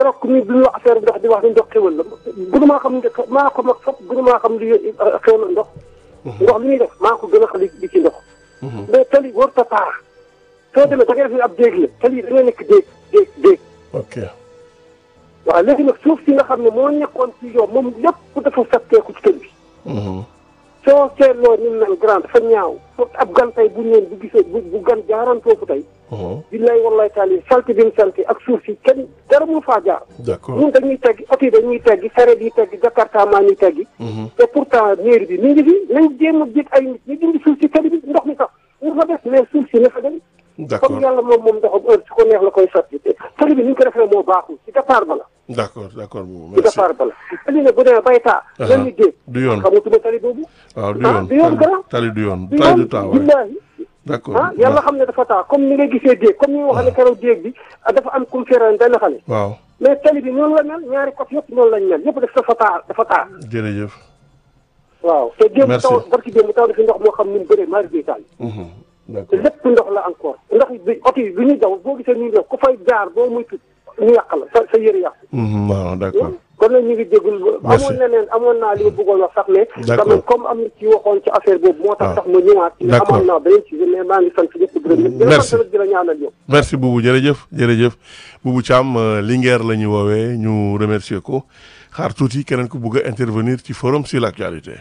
keroog ku ñu bi ñu wax affaire ndox di wax ni ndox xéwal la gënu maa xam ne maa ko mag fop gënu maa xam li xéwal ndox ndox li ñuy def maa ko gën a xam li ci ndox mais tali warut a taa soo demee da ngay def ni ab déeg la tali yi da ngay nekk déeg déeg déeg ok waaw léegi nag suuf si nga xam ne moo nekkoon ci yow moom lépp dafa fetteeku ci kër bi soo seetloo ni mu mel grand dafa ñaaw fo ab gan tey bu ñëwee bu gisee bu bu gan jaaroon foofu tey billaay wallaay taal yi salti bi mu salti ak suuf si kenn dara mu faa jaar d'accord ñun dañuy teggi oto yi dañuy teggi sareet yi teggi jakarta maa ñuy teggi te pourtant mairie bi mi ngi fi nañ jéem a jég ay nit ñu dindi suuf si tali bi ndox mi sax ñu fa des mais suuf si na fa dem d'accord comme yàlla moom moom ndoxam heure su ko neex la koy sotti te tali bi ni ñu ko defee moo baaxul ci départ ba la d'accord d'accord boobu ci merci départ ba la tali ne bu demee bay taa lan ñu dégg du yoon xamatuma tali boobu waaw du ah yoon du yoon grand tali du yoon du tali yoon du taa waay billaahi d'accord ah yàlla xam ne dafa taa comme ni nga gisee déeg comme ni nga waxee ne keroog déeg bi dafa am kum feeran benn xale waaw mais tali bi noonu la mel ñaari côté yëpp noonu lañ mel yëpp daf dafa taa dafa taa jërëjëf waaw te démb Merci. taw barki démb taw dafi ndox moo xam ni mu bëree mari bi taal Mhm. te d'accord lépp ndox la encore ndox bi oto yi bi ñuy daw boo gisee ñuy def ku fay jaar boo muy tut ñu yàq la sa sa yëre yàqu Mhm, waaw d'accord kon nag ñu ngi déglu Merci. amoon na neen amoon naa li ma bëggoon wax sax mais D'accord. quand même comme am na ci waxoon ci affaire boobu moo tax waaw. sax ma ñëwaat ci D'accord. amoon naa beneen ci mais maa ngi sant ñëpp gërëm ñëpp di la Merci. sant nag di la ñaanal yow merci Boubou jërëjëf jërëjëf Boubou Thiam euh, Linguère la ñu woowee ñu remercier ko xaar tuuti keneen ku bugg a intervenir ci forum sur l'actualité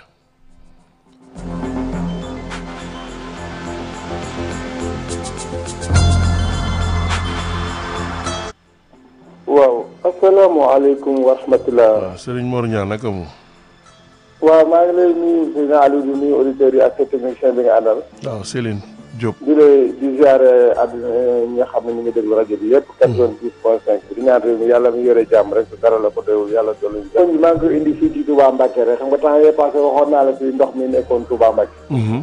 waaw asalaamaaleykum wa rahmatulah. waaw Serigne Mor Niang naka mu waaw maa ngi lay nuyu président Aliou di nuyu auditeurs yi ak sa technicien bi nga àndal. waaw Céline Diop di lay di ziare àdduna ñi nga xam ne ñu ngi déglu rajo bi yëpp. 92 point 5 di ñaan réew mi yàlla mi yore jàmm rek dara la ko déwul yàlla dolli ñu. kon maa ngi koy indi fii ci Touba Mbacke rek xam nga temps yii passé waxoon naa la fi ndox mi nekkoon Touba Mbacke. Mhm.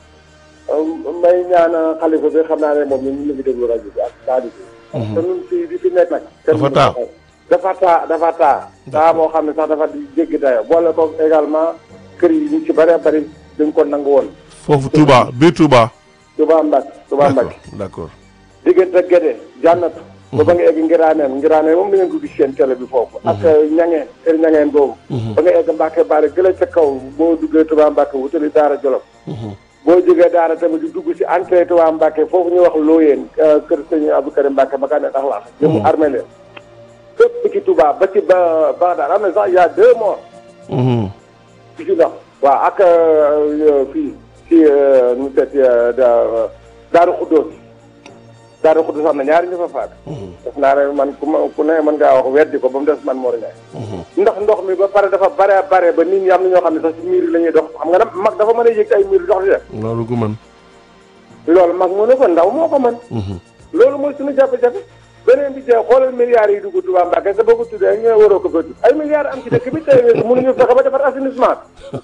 may ñaan xalifa bi xam naa ne moom ñun ñu ngi déglu rajo bi ak Sadio bi. te ñun fii di fi nekk nag. Dafa taa. dafa taa dafa taa. taa moo xam ne sax dafa di jéggi dayo boole ko également kër yi ñu ci bëree bëri dañ ko nangu woon. foofu Touba biir Touba Touba Mbacke Touba d'accord Mbacke. d'accord diggante Gédé jànnatu. ba ba nga egg Ngiraaneen Ngiraaneen moom da ngeen ko gis seen télé bi foofu. ak ñangeen kër ñangeen boobu. ba nga egg Mbacke Bari gëla ca kaw boo duggee Touba Mbacke wutali Daara Jolof. boo jógee Daara tamit di dugg si entrée Touba Mbacke foofu ñuy wax Looyeen kër sëñ Abdou Karim Mbacke ba kaa ne ndax laax. jëmu armé leen. fépp ci Touba ba ci ba Bagdad am na sax y a deux morts. Mhm. ci ci ndox waaw ak euh, fii ci euh, nu mu tëdd da Daaru Xuddoos Daaru Xuddoos am na ñaari ñu fa faat def naa ne man ku ma ku ne mën ngaa wax weddi ko ba mu des man Mor Ndiaye ndax ndox mi ba pare dafa bare bare ba nit ñi am na ñoo xam ne sax ci miir yi la ñuy dox xam nga nag mag dafa mën a yëg ay miir dox di def loolu gu mën loolu mag mu ne ko ndaw moo ko mën loolu mooy suñu jafe-jafe beneen bi jeex xoolal milliards yi dugg Touba Mbacke sa boo ko tuddee ñu ne waroo ko fa tudd ay milliards am ci dëkk bi tey mënuñu fexe ba defar assainissement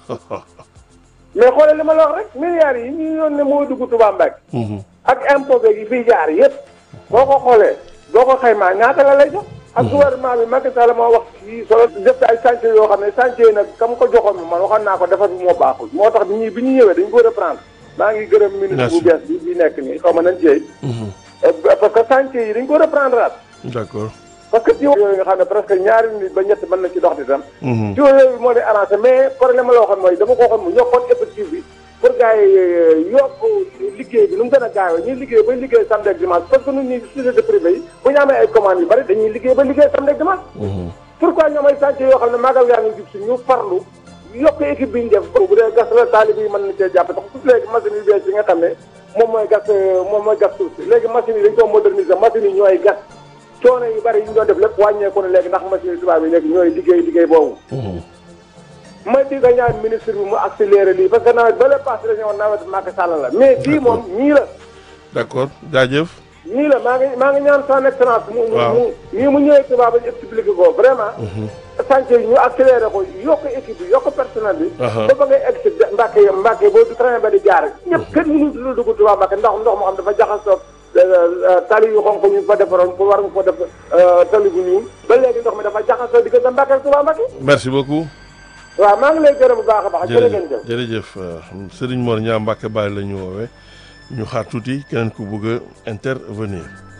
mais xoolal li ma la wax rek milliards yi ñu yoon ne moo dugg Touba Mbacke ak impôt beeg yi fiy jaar yëpp boo ko xoolee boo ko xaymaa ñaata la lay jox ak gouvernement bi Macky Sall moo wax ci solo def ay chantier yoo xam ne chantier yi nag kam ko joxoon mi man waxoon naa ko defar bi moo baaxul moo tax bi ñuy bi ñu ñëwee dañ ko reprendre maa ngi gërëm ministre bu Merci. bees bi bi nekk nii xaw ma nañ ci parce que chantier yi dañ ko reprendre aat d'accord parce que ci yooyu nga xam ne presque ñaari nit ba ñett mën na ci dox di tam Mhm. ci yooyu moo di arrangé mais problème la waxoon mooy dama ko waxoon mu yokkoon effectif bi pour gars yi yokk liggéey bi nu mu gën a gaawee ñuy liggéey ba liggéey samedi ak dimanche parce que ñun ñuy société privée yi bu ñu amee ay commandes yu bari dañuy liggéey ba liggéey samedi ak dimanche Mhm. pourquoi ñoom ay chantier yoo xam ne maagal yaa ngi jub si ñu farlu yokk équipe bi ñu def bu dee gas la taalib yi mën na cee jàpp tax tout léegi machine yu bees yi nga xam ne moom mooy gas moom mooy gas suuf si léegi machine yi dañ ko moderniser machine yi ñooy gas coono yu bari yi ñu doon def lépp wàññeeku na léegi ndax machine yi tubaab yi léegi ñooy liggéey liggéey boobu Mhm. may di nga ñaan ministre bi mu accéléré lii parce que nawet ba le passé dañoo woon nawet Macky Sall la mais bii moom ñii la d'accord jaajëf ñii la maa ngi maa ngi ñaan son excellence mu mu Waaw. mu nii mu ñëwee tubaab ba ñu expliqué ko vraiment chantier yi ñu accéléré ko yokk équipe bi yokk personnel bi Aha. ba ba ngay egg si Mbàkke yi Mbàkke boo du train ba di jaar ñëpp kenn mënu lu dugg tubaab Mbàkke ndax ndox moo xam dafa jaxasoo tali yu xonk ñu fa defaroon pour war nga ko def euh, tali bu ñuul ba léegi ndox mi dafa jaxasoo diggante Mbàkke ak tubaab Mbàkke merci beaucoup waaw maa ngi lay gërëm bu baax a baax jërë ngeen jëf jërëjëf jërëjëf euh, Serigne Mor Niang Mbacke Baye la ñu woowee ñu xaar tuuti keneen ku bëgg a intervenir